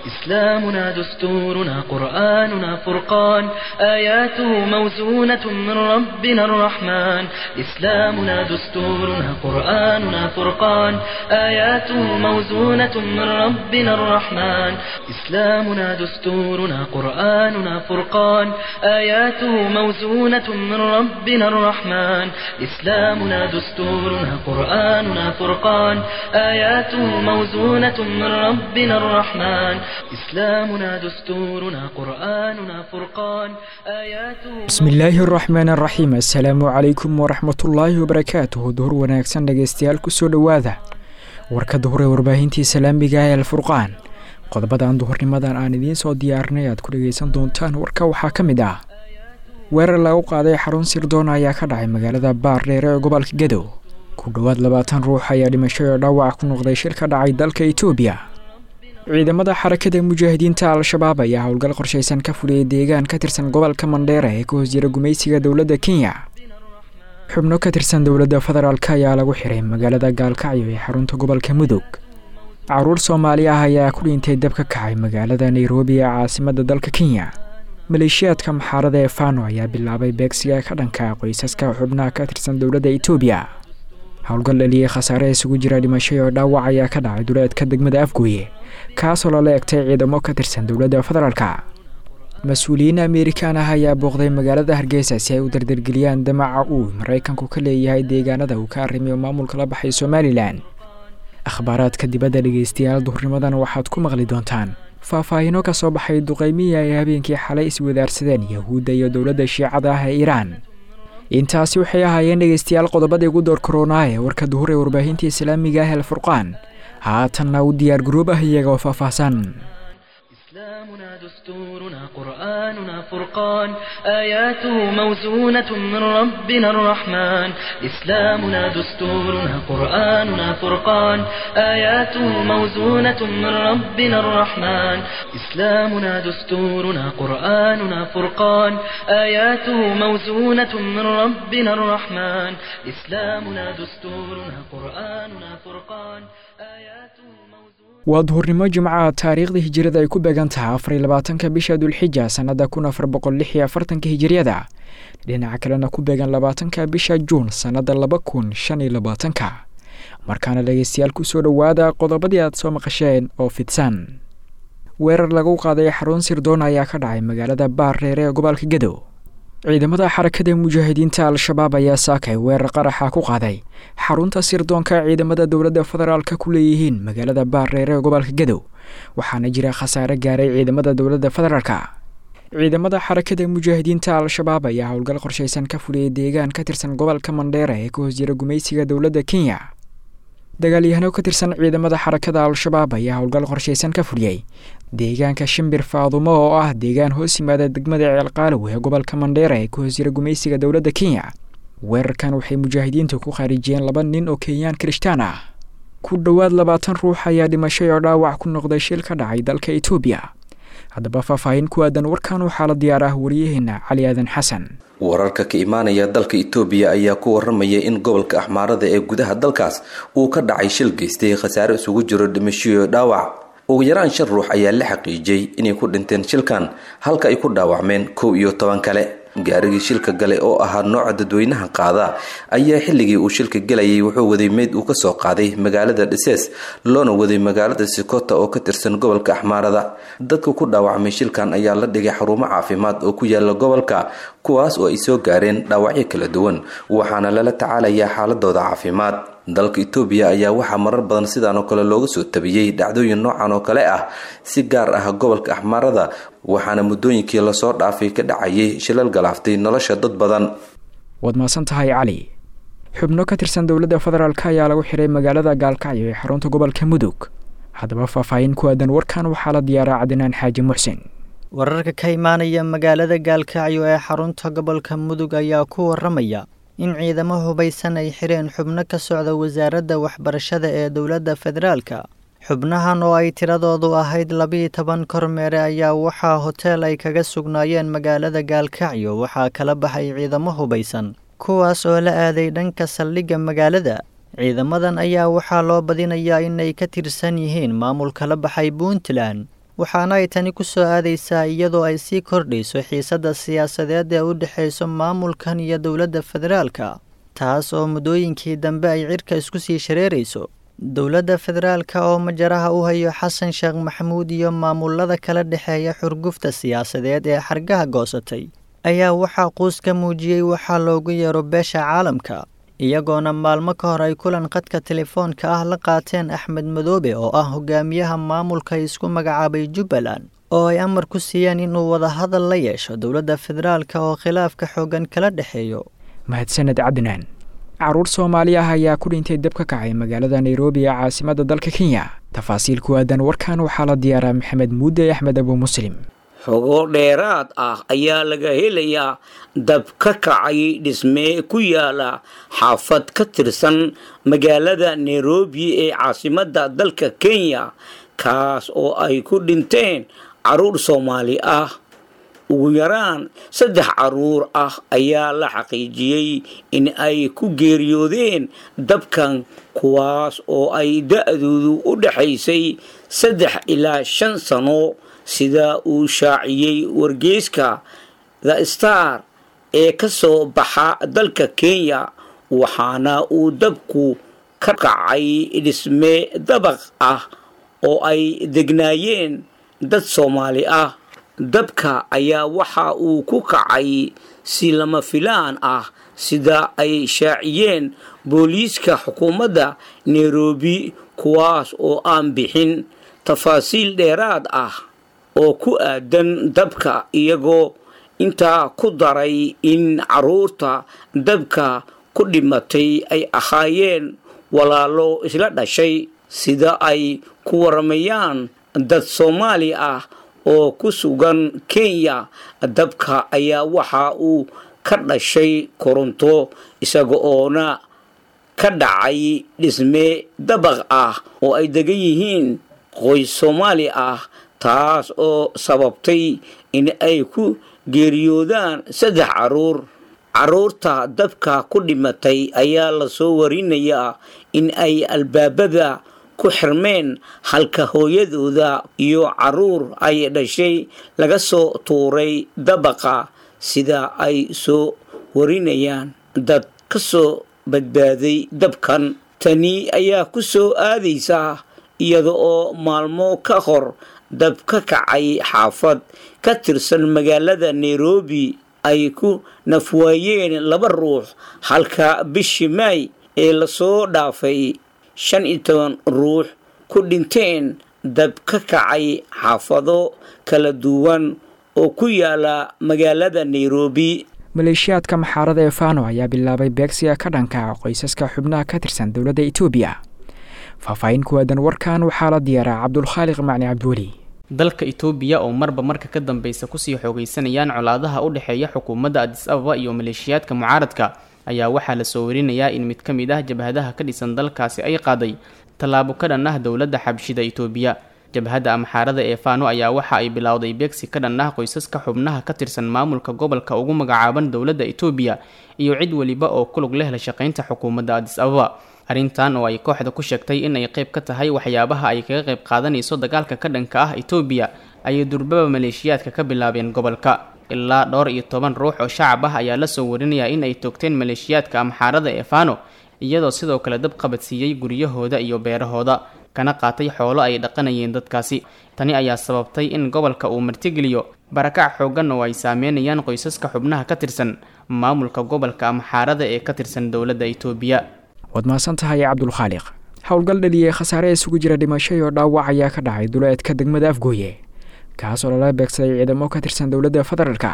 إسلامنا دستورنا قرآننا فرقان آياته موزونة من ربنا الرحمن إسلامنا دستورنا قرآننا فرقان آياته موزونة من ربنا الرحمن إسلامنا دستورنا قرآننا فرقان آياته موزونة من ربنا الرحمن إسلامنا دستورنا قرآننا فرقان آياته موزونة من ربنا الرحمن إسلامنا دستورنا قرآننا فرقان آياته bismi illaahi araxmaan araxiim assalaamu calaykum waraxmatullaahi wabarakaatuhu duhur wanaagsan dhegaystayaal kusoo dhowaada warka duhur ee warbaahintii salaamiga ee alfurqaan qodobadan duhurnimadan aan idiin soo diyaarinay aad ku dhegaysan doontaan warka waxaa ka mid ah weerar lagu qaaday xarun sirdoon ayaa ka dhacay magaalada baardheer ee gobolka gadow ku dhowaad labaatan ruux ayaa dhimasho oo dhaawac ku noqday shir ka dhacay dalka itoobiya ciidamada xarakada mujaahidiinta al-shabaab ayaa howlgal qorshaysan ka fuliyey deegaan ka tirsan gobolka mandheera ee ka hoos jira gumaysiga dowladda kenya xubno ka tirsan dowladda federaalk ayaa lagu xiray magaalada gaalkacyo ee xarunta gobolka mudug caruur soomaali ah ayaa ku dhintay dab ka kacay magaalada nairobi ee caasimada dalka kenya maleeshiyaadka maxaarada ee fano ayaa bilaabay beegsiga ka dhanka qoysaska xubnaha ka tirsan dowladda itoobiya howlgal dhaliyey khasaare isugu jira dhimasho oo dhaawac ayaa ka dhacay duleedka degmada afgooye kaasoo lala egtay ciidamo ka tirsan dowladda federaalka mas-uuliyiin amerikan ah ayaa booqday magaalada hargeysa si ay u dardargeliyaan damaca uu maraykanku ka leeyahay deegaanada uu ka arrimiyo maamulka la baxay somalilan akhbaaraadka dibadda dhegaystayaal duhurnimadan waxaad ku maqli doontaan faahfaahino ka soo baxay duqaymihii ay habeenkii xalay iswadaarsadeen yahuudda iyo dowladda shiicada ah ee iiraan intaasi waxay ahaayeen dhegaystayaal qodobadii ugu door koronaa ee warka duhur ee warbaahinta islaamiga ah el furqaan haatanna u diyaar garoob ah iyagoo faahfaahsan إسلامنا دستورنا قرآننا فرقان آياته موزونة من ربنا الرحمن إسلامنا دستورنا قرآننا فرقان آياته موزونة من ربنا الرحمن إسلامنا دستورنا قرآننا فرقان آياته موزونة من ربنا الرحمن إسلامنا دستورنا قرآننا فرقان آياته موزونة waa duhurnimo jimcaha taariikhda hijirada ay ku beegan tahay afar iyo labaatanka bisha dulxija sannada kun afar boqol lix iyo afartanka hijiriyada dhinaca kalena ku beegan labaatanka bisha juun sannada laba kun shan iyo labaatanka markaana dhegaystayaal kusoo dhowaada qodobadii aad soo maqasheen oo fidsan weerar lagu qaaday xarun sirdoon ayaa ka dhacay magaalada baardheer ee gobolka gadow ciidamada xarakada mujaahidiinta al-shabaab ayaa saakay weerar qaraxa ku qaaday xarunta sirdoonka ciidamada dowladda federaalka ku leeyihiin magaalada baardheer ee gobolka gadow waxaana jira khasaare gaaray ciidamada dowladda federaalka ciidamada xarakada mujaahidiinta al-shabaab ayaa howlgal qorshaysan ka fuliyey deegaan ka tirsan gobolka mandheera ee ka hoos jira gumaysiga dowladda kenya dagaalyahano ka tirsan ciidamada xarakada al-shabaab ayaa howlgal qorshaysan ka fuliyey deegaanka shimbir faadumo oo ah deegaan hoos yimaada degmada ceelqaalow ee gobolka mandheera ee ka hoos jira gumaysiga dowladda kenya weerarkan waxay mujaahidiintu ku khaarijiyeen laba nin oo kenyaan kirishtaan ah ku dhowaad labaatan ruux ayaa dhimashay oo dhaawac ku noqday shil ka dhacay dalka itoobiya haddaba faahfaahin ku aadan warkan waxaa la diyaar ah waryaheena cali aadan xasan wararka ka imaanaya dalka itoobiya ayaa ku waramaya in gobolka axmaarada ee gudaha dalkaas uu ka dhacay shil geystay khasaare isugu jiro dhimashoyo dhaawac ugu yaraan shan ruux ayaa la xaqiijiyey inay ku dhinteen shilkan halka ay ku dhaawacmeen kow iyo toban kale gaarigii shilka gale oo ahaa nooca dadweynaha qaada ayaa xilligii uu shilka gelayay wuxuu waday meyd uu kasoo qaaday magaalada dhisees loona waday magaalada sikota oo ka tirsan gobolka axmaarada dadka ku dhaawacmay shilkan ayaa la dhigay xarumo caafimaad oo ku yaala gobolka kuwaas oo ay soo gaareen dhaawacyo kala duwan waxaana lala tacaalayaa xaaladooda caafimaad dalka itoobiya ayaa waxaa marar badan sidaan oo kale looga soo tabiyey dhacdooyin noocan oo kale ah si gaar ah gobolka axmaarada waxaana muddooyinkii lasoo dhaafay ka dhacayay shilal galaaftay nolosha dad badan waad mahadsan tahay cali xubno ka tirsan dowladda federaalk ayaa lagu xiray magaalada gaalkacyo ee xarunta gobolka mudug haddaba faahfaahin ku aadan warkan waxaa la diyaaraa cadinaan xaaji muxsin wararka ka imaanaya magaalada gaalkacyo ee xarunta gobolka mudug ayaa ku waramaya in ciidamo hubaysan ay xireen xubno ka socda wasaaradda waxbarashada ee dowladda federaalka xubnahan oo ay tiradoodu ahayd labiiyo toban kormeere ayaa waxaa hoteel ay kaga sugnaayeen magaalada gaalkacyo waxaa kala baxay ciidamo hubaysan kuwaas oo la aaday dhanka saldhigga magaalada ciidamadan ayaa waxaa loo badinayaa inay ka tirsan yihiin maamulka la baxay puntland waxaana ay tani ku soo aadaysaa iyadoo ay sii kordhayso xiisadda siyaasadeed ee u dhexayso maamulkan iyo dowladda federaalka taas oo muddooyinkii dambe ay cirka isku sii shareerayso dowladda federaalka oo majaraha u hayo xasan sheekh maxamuud iyo maamulada kala dhexeeya xurgufta siyaasadeed ee xargaha goosatay ayaa waxaa quus ka muujiyey waxaa loogu yeero beesha caalamka iyagoona maalmo ka hor ay kulan khadka telefoonka ah la qaateen axmed madoobe oo ah hogaamiyaha maamulka isku magacaabay jubbaland oo ay amar ku siiyeen inuu wadahadal la yeesho dowladda federaalka oo khilaafka xooggan kala dhexeeyo mahadsaned cadnaan caruur soomaali ah ayaa ku dhintay dab ka kacay magaalada nairobi ee caasimadda dalka kenya tafaasiil ku aadan warkan waxaa la diyaaraa maxamed muudde axmed abu muslim xogo dheeraad ah ayaa laga helayaa dab ka kacay dhismee ku yaala xaafad ka tirsan magaalada nairobi ee caasimadda dalka kenya kaas oo ay ku dhinteen caruur soomaali ah ugu yaraan saddex caruur ah ayaa la xaqiijiyey in ay ku geeriyoodeen dabkan kuwaas oo ay da-doodu u dhexaysay saddex ilaa shan sano sida uu shaaciyey wargeyska the star ee ka soo baxa dalka kenya waxaana uu dabku ka kacay dhisme dabaq ah oo ay degnaayeen dad soomaali ah dabka ayaa waxa uu ku kacay si lama filaan ah sida ay shaaciyeen booliiska xukuumadda nairobi kuwaas oo aan bixin tafaasiil dheeraad ah oo ku aadan dabka iyagoo intaa ku daray in caruurta dabka ku dhimatay ay ahaayeen walaalo isla dhashay sida ay ku waramayaan dad soomaali ah oo ku sugan kenya dabka ayaa waxa uu ka dhashay koronto isaga oona ka dhacay dhisme dabaq ah oo ay degan yihiin qoys soomaali ah taas oo sababtay in ay ku geeriyoodaan saddex caruur caruurta dabka ku dhimatay ayaa lasoo warinayaa in ay albaabada ku xirmeen halka hooyadooda iyo caruur ay dhashay laga soo tuuray dabaqa sida ay soo warinayaan dad ka soo badbaaday dabkan tani ayaa ku soo aadaysaa iyada oo maalmo ka hor dab ka kacay xaafad ka tirsan magaalada nairobi ay ku nafwaayeen laba ruux halka bishii maay ee lasoo dhaafay shan iyo toban ruux ku dhinteen dab ka kacay xaafado kala duwan oo ku yaala magaalada nairobi maleeshiyaadka maxaarada ee fano ayaa bilaabay beegsiga ka dhanka qoysaska xubnaha ka tirsan dowladda etoobiya faahfaahin ku aadan warkan waxaa la diyaaraa cabdulkhaaliq macni cabdiweli dalka itoobiya oo marba marka ka dambeysa kusii xoogaysanayaan colaadaha u dhexeeya xukuumadda adis ababa iyo maleeshiyaadka mucaaradka ayaa waxaa lasoo warinayaa in mid ka mid ah jabhadaha ka dhisan dalkaasi ay qaaday tallaabo ka dhan ah dowladda xabshida itoobiya jabhadda amxaarada ee faano ayaa waxa ay bilowday beegsi ka dhan ah qoysaska xubnaha ka tirsan maamulka gobolka ugu magacaaban dowladda itoobiya iyo cid weliba oo kulug leh la shaqaynta xukuumadda adis ababa arrintan oo ay kooxda ku sheegtay in ay qayb ka tahay waxyaabaha ay kaga qayb qaadanayso dagaalka ka dhanka ah itoobiya ayay durbaba maleeshiyaadka ka bilaabeen gobolka ilaa dhowr iyo toban ruux oo shacab ah ayaa lasoo warinayaa in ay toogteen maleeshiyaadka amxaarada ee faano iyadoo sidoo kale dab qabadsiiyey guryahooda iyo beerahooda kana qaatay xoolo ay dhaqanayeen dadkaasi tani ayaa sababtay in gobolka uu martigeliyo barakac xooggan oo ay saameynayaan qoysaska xubnaha ka tirsan maamulka gobolka amxaarada ee ka tirsan dowladda itoobiya waad mahadsan tahay cabdulkhaaliq howlgal dhaliyey khasaare isugu jira dhimasho iyo dhaawac ayaa ka dhacay duleedka degmada afgooye kaasoo lala beegsaday ciidamo ka tirsan dowladda federaalka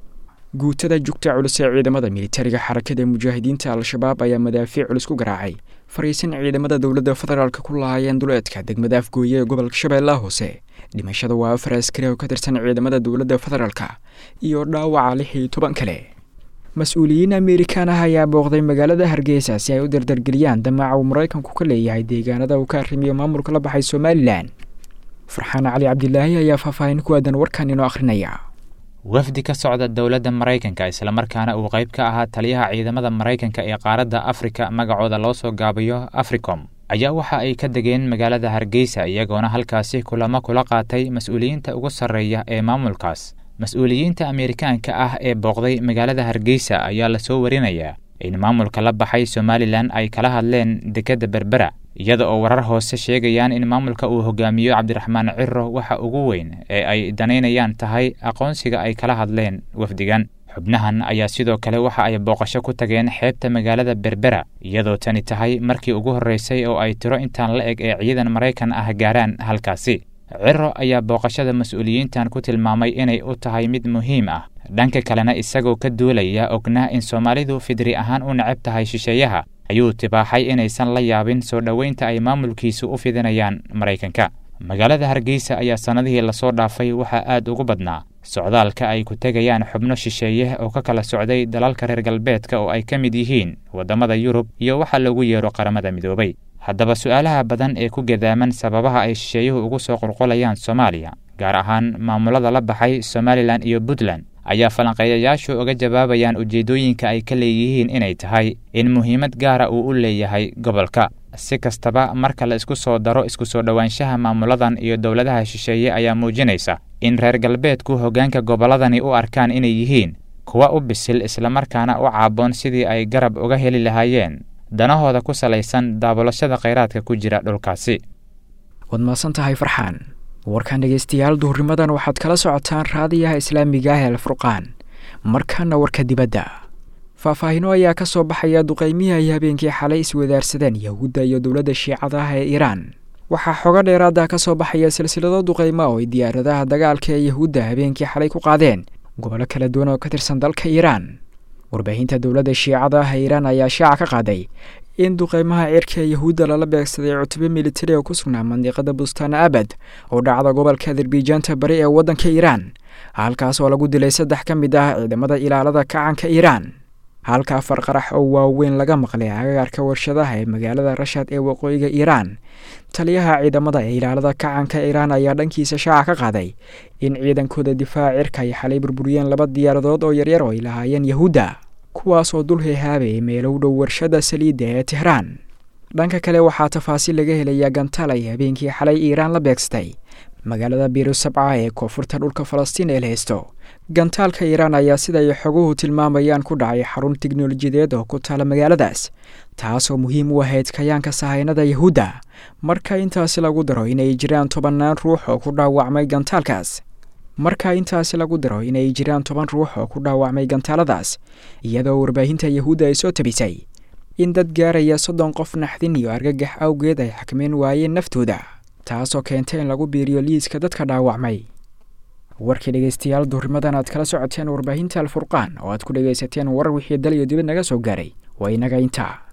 guutada jugta culus ee ciidamada militariga xarakada mujaahidiinta al-shabaab ayaa madaafiic culus ku garaacay fariisan ciidamada dowladda federaalka ku lahaayeen duleedka degmada afgooye ee gobolka shabeellaha hoose dhimashada waa afar askari oo ka tirsan ciidamada dowladda federaalka iyo dhaawaca lix iyo toban kale mas-uuliyiin amerikan ah ayaa booqday magaalada hargeysa si ay u dardargeliyaan damaca uu maraykanku ka leeyahay deegaanada uu ka arrimiyo maamulka la baxay somalilan farxaan cali cabdilaahi ayaa faahfaahin ku aadan warkan inoo akhrinaya wafdi ka socda dowladda maraykanka islamarkaana uu qayb ka ahaa taliyaha ciidamada maraykanka ee qaaradda afrika magacooda loo soo gaabiyo africom ayaa waxa ay ka degeen magaalada hargeysa iyagoona halkaasi kulamo kula qaatay mas-uuliyiinta ugu sarreeya ee maamulkaas mas-uuliyiinta ameerikaanka ah ee booqday magaalada hargeysa ayaa lasoo warinayaa in maamulka la baxay somalilan ay kala hadleen dekedda berbera iyada oo warar hoose sheegayaan in maamulka uu hogaamiyo cabdiraxmaan ciro waxa ugu weyn ee ay danaynayaan tahay aqoonsiga ay kala hadleen wafdigan xubnahan ayaa sidoo kale waxa ay booqasho ku tageen xeebta magaalada berbera iyadoo tani tahay markii ugu horreysay oo ay tiro intaan la eg ee ciidan maraykan ah gaaraan halkaasi ciro ayaa booqashada mas-uuliyiintan ku tilmaamay inay u tahay mid muhiim ah dhanka kalena isagoo ka duulaya ognaa in soomaalidu fidri ahaan u necab tahay shisheeyaha ayuu tibaaxay inaysan la yaabin soo dhoweynta ay maamulkiisu u fidinayaan maraykanka magaalada hargeysa ayaa sannadihii lasoo dhaafay waxaa aad ugu badnaa socdaalka ay ku tegayaan xubno shisheeye oo ka kala socday dalalka reer galbeedka oo ay ka mid yihiin waddamada yurub iyo waxa lagu yeero qaramada midoobay haddaba su-aalaha badan ee ku gadaaman sababaha ay shisheeyuhu ugu soo qulqulayaan soomaaliya gaar ahaan maamulada la baxay somalilan iyo puntland ayaa falanqeeyayaashu uga jawaabayaan ujeeddooyinka ay ka leeyihiin inay tahay in muhiimad gaara uu u leeyahay gobolka si kastaba marka la isku soo daro isku soo dhowaanshaha maamuladan iyo dowladaha shisheeye ayaa muujinaysa in reer galbeedku hoggaanka gobolladani u arkaan inay yihiin kuwa u bisil islamarkaana u caaboon sidii ay garab uga heli lahaayeen danahooda ku salaysan daabulashada khayraadka ku jira dhulkaasi waad mahadsan tahay farxaan warkan dhegeystayaal duhurnimadan waxaad kala socotaan raadiyaha islaamiga ah ee alfurqaan markaana warka dibadda faahfaahino ayaa ka soo baxaya duqeymihii ay habeenkii xalay iswadaarsadeen yahuudda iyo dowladda shiicada ah ee iiraan waxaa xogo dheeraada ka soo baxaya silsilado duqeymo oo ay diyaaradaha dagaalka ee yahuudda habeenkii xalay ku qaadeen gobollo kala duwan oo ka tirsan dalka iiraan warbaahinta dowladda shiicada ah ee iiraan ayaa shaaca ka qaaday in duqeymaha cirka ee yahuudda lala beegsaday cutube militari oo ku sugnaa mandiqada bustaan abad oo dhacda gobolka adarbijaanta bari ee waddanka iiraan halkaas oo lagu dilay saddex ka mid ah ciidamada ilaalada kacanka iiraan halka afar qarax oo waaweyn laga maqlay agagaarka warshadaha ee magaalada rashad ee waqooyiga iiraan taliyaha ciidamada ee ilaalada kacanka iiraan ayaa dhankiisa shaaca ka qaaday in ciidankooda difaaca cirka ay xalay burburiyeen laba diyaaradood oo yaryar oo ay lahaayeen yahuudda kuwaas oo dul hehaabay meelow dhow warshada saliidda ee tehraan dhanka kale waxaa tafaasiil laga helayaa gantaal ay habeenkii xalay iiraan la beegsatay magaalada biiro sabca ee koonfurta dhulka falastiin ee la haysto gantaalka iiraan ayaa sida ay xoguhu tilmaamayaan ku dhacay xarun tiknolojiyadeed oo ku taala magaaladaas taasoo muhiim u ahayd kayaanka sahaynada yahuudda marka intaasi lagu daro inay jiraan tobannaan ruux oo ku dhaawacmay gantaalkaas marka intaasi lagu daro inay jiraan toban ruux oo ku dhaawacmay gantaaladaas iyadoo warbaahinta yahuudda ay soo tabisay in dad gaaraya soddon qof naxdin iyo argagax awgeed ay xakmeen waayeen naftooda taasoo keentay in lagu biiriyo liiska dadka dhaawacmay warkii dhegeystayaal duhurimadan aad kala socoteen warbaahinta alfurqaan oo aad ku dhegaysateen warar wixii dal iyo dibad naga soo gaaray waa inaga intaa